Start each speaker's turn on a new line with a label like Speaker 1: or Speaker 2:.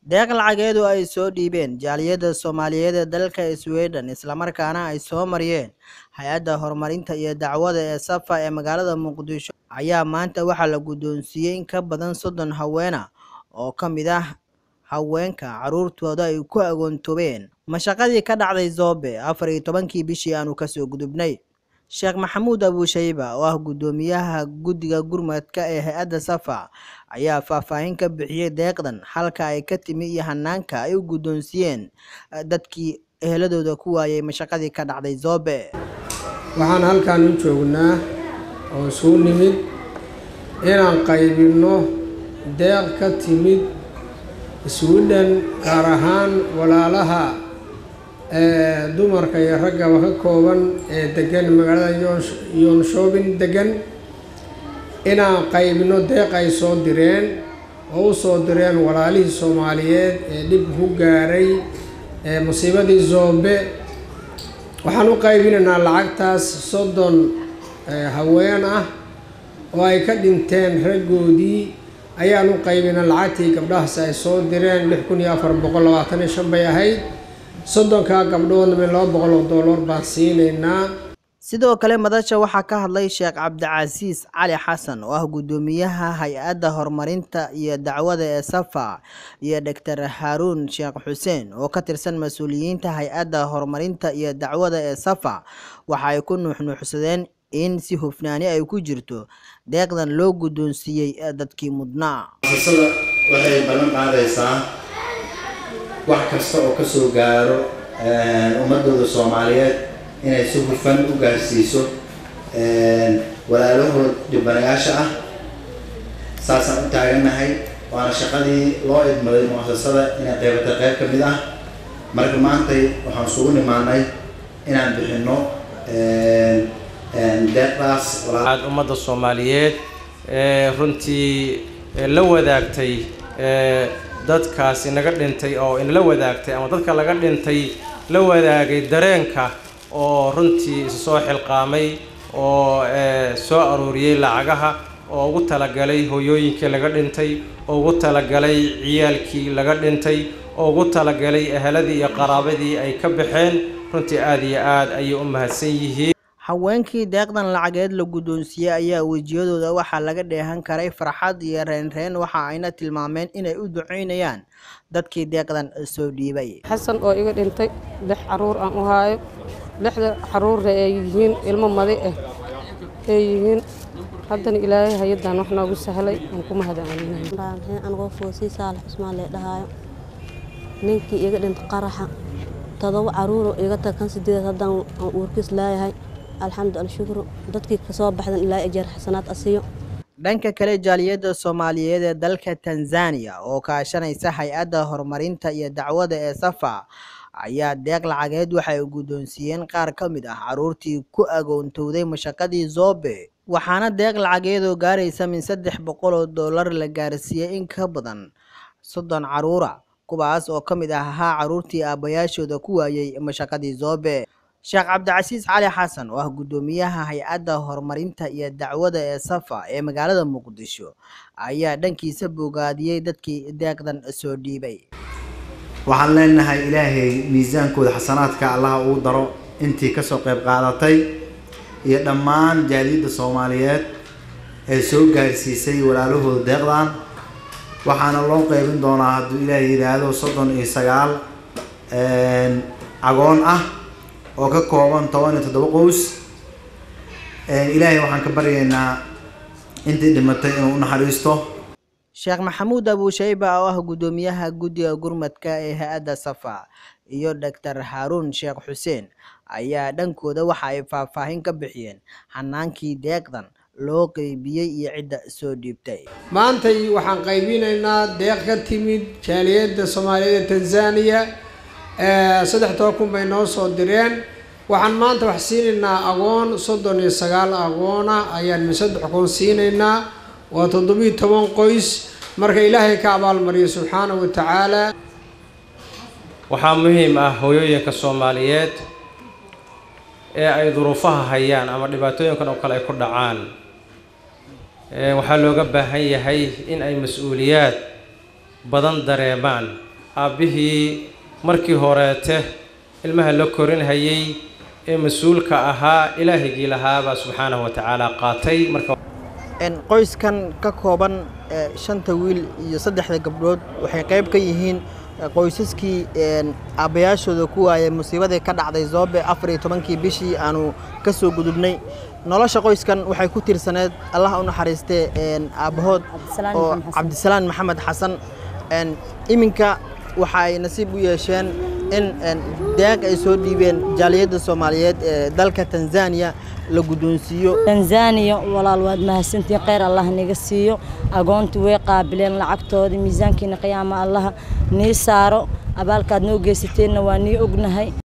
Speaker 1: deeq lacageedu ay soo dhiibeen jaaliyadda soomaaliyeed ee dalka sweden islamarkaana ay soo mariyeen hay-adda horumarinta iyo dacwada ee safa ee magaalada muqdisho ayaa maanta waxaa la guddoonsiiyey in ka badan soddon haweena oo ka mid ah haweenka caruurtooda ay ku agoontoobeen mashaqadii ka dhacday zoobe afar iyo tobankii bishii aanu kasoo gudubnay sheekh maxamuud abuushayba oo ah guddoomiyaha guddiga gurmadka ee hay-adda safa ayaa faahfaahin ka bixiyey deeqdan halka ay ka timi iyo hanaanka ay u guddoonsiiyeen dadkii eheladooda ku waayay mashaqadii ka dhacday zoobe
Speaker 2: waxaan halkan u joognaa oo isugu nimid inaan qaybinno deeq ka timid sweden gaar ahaan walaalaha ee dumarka iyo raggaba ka kooban ee degan magaalada yoonshoobin degan inaan qaybinno deeq ay soo direen oo u soo direen walaalihii soomaaliyeed ee dhib ku gaaray ee musiibadii zoobe waxaan u qaybinaynaa lacagtaas soddon haween ah oo ay ka dhinteen raggoodii ayaan u qaybina lacagtii gabdhahaas ay soo direen lix kun iyo afar boqol labaatan iyo shan bay ahayd soddonkaa gabdhoodna min laba boqol oo dollar baan siinaynaa
Speaker 1: sidoo kale madasha waxaa ka hadlay sheekh cabdicasiis cali xasan oo ah guddoomiyaha hay-adda horumarinta iyo dacwada ee safa iyo doctor haaruun sheekh xuseen oo ka tirsan mas-uuliyiinta hay-adda horumarinta iyo dacwada ee safa waxa ay ku nuuxnuuxsadeen in si hufnaani ay ku jirto deeqdan loo guddoonsiiyey dadkii mudnaa
Speaker 3: muasasada waxay ballan qaadaysaa wax kasta oo kasoo gaaro ummadooda soomaaliyeed inay si hufan u gaarsiiso walaalahood dhibanayaasha ah saasaan u taagannahay waana shaqadii loo idmaday muasasada inay qeybata qeyb ka mid ah marka maantay waxaan isugu nimaanay inaan bixinno deeqdaas
Speaker 4: aad ummadda soomaaliyeed ee runtii la wadaagtay dadkaas inaga dhintay oo inala wadaagtay ama dadka laga dhintay la wadaagay dareenka oo runtii isa soo xilqaamay oo soo aruuriyey lacagaha oo ugu talagalay hooyooyinkii laga dhintay oo ugu talagalay ciyaalkii laga dhintay oo ugu talagalay eheladii iyo qaraabadii ay ka baxeen runtii aada iyo aad ayay u mahadsan yihiin
Speaker 1: haweenkii deeqdan lacageed la guddoonsiiyey ayaa wejiyadooda waxaa laga dheehan karay farxad iyo reenreen waxa ayna tilmaameen inay u duceynayaan dadkii deeqdan soo dhiibay
Speaker 5: xasan oo iga dhintay lix caruur aan u haayo lixda caruurna ay yihiin ilmo madi ah ay yihiin haddana ilaahay hay-addan wax noogu sahlay aan ku mahadcelinahay
Speaker 6: anigoo foosii saalax cusmaan lee dhahaayo ninkii iga dhintay qaraxa todoba caruuro iga tag kan sideed haddaan aan uurkiis laayahay alxamdu alshukru dadkii kasoo baxdan ilaa ajeer xasanaad asiyo
Speaker 1: dhanka kale jaaliyadda soomaaliyeed ee dalka tanzania oo kaashanaysa hay-adda horumarinta iyo dacwada ee safa ayaa deeq lacageed waxay guddoonsiiyeen qaar ka mid ah caruurtii ku agoontowday mashaqadii zoobe waxaana deeq lacageedoo gaaraysa min saddex boqol oo dollar la gaarsiiyey in ka badan soddon caruura kuwaas oo ka mid ah ahaa caruurtii aabbayaashooda ku waayey mashaqadii zoobe sheekh cabdicasiis cali xasan oo ah guddoomiyaha hay-adda horumarinta iyo dacwada ee safa ee magaalada muqdisho ayaa dhankiisa bogaadiyey dadkii deeqdan soo dhiibay
Speaker 3: waxaan leenahay ilaahay miisaankooda xasanaadka allaha uu daro intii kasoo qayb qaadatay iyo dhammaan jaaliyadda soomaaliyeed ee soo gaarsiisay walaalahooda deeqdan waxaana loo qeybin doonaa hadduu ilaahay yidhaahdo soddon iyo sagaal cagoon ah oo ka kooban toban iyo toddoba qoys ilaahay waxaan ka baryaynaa intii dhimatay inuu u naxariisto
Speaker 1: sheekh maxamuud abuushayba oo ah guddoomiyaha guddiga gurmadka ee hay-adda safa iyo doctor haaruun sheekh xuseen ayaa dhankooda waxa ay faahfaahin ka bixiyeen hanaankii deeqdan loo qeybiyey iyo cidda soo dhiibtay
Speaker 2: maantay waxaan qaybinaynaa deeq ka timid jaaliyadda soomaaliyeed ee tanzania saddex toban kun bay noo soo direen waxaan maanta wax siinaynaa agoon soddon iyo sagaal agoona ayaan min saddex kun siinaynaa waa toddobiyo toban qoys marka ilaahay ka abaalmariyo subxaanahu wa tacaala
Speaker 4: waxaa muhiim ah hooyooyinka soomaaliyeed ee ay duruufaha hayaan ama dhibaatooyinkan oo kale ay ku dhacaan waxaa looga baahan yahay in ay mas-uuliyaad badan dareemaan aabbihii markii horeete ilmaha la korinhayay ee mas-uulka ahaa ilaahigii lahaabaa subxaanahu wa tacaala qaatay marka
Speaker 1: qoyskan ka kooban shanta wiil iyo saddexda gabdhood waxay qayb ka yihiin qoysaskii aabbayaashooda ku waayay musiibadii ka dhacday zoobe afar iyo tobankii bishii aanu ka soo gudubnay nolosha qoyskan waxay ku tiirsaneed allah u naxariistee aabbahood oo cabdisalaan maxamed xasan iminka waxa ay nasiib u yeesheen in deeq ay soo dhiibeen jaaliyadda soomaaliyeed ee dalka tanzaniya la guddoonsiiyo
Speaker 7: tanzaniya walaal waad mahadsantiin kheyr allah niga siiyo agoontii way qaabileen lacagtoodii miisaankiina qiyaama allaha nii saaro abaalkaad noo geysateenna waa nii ognahay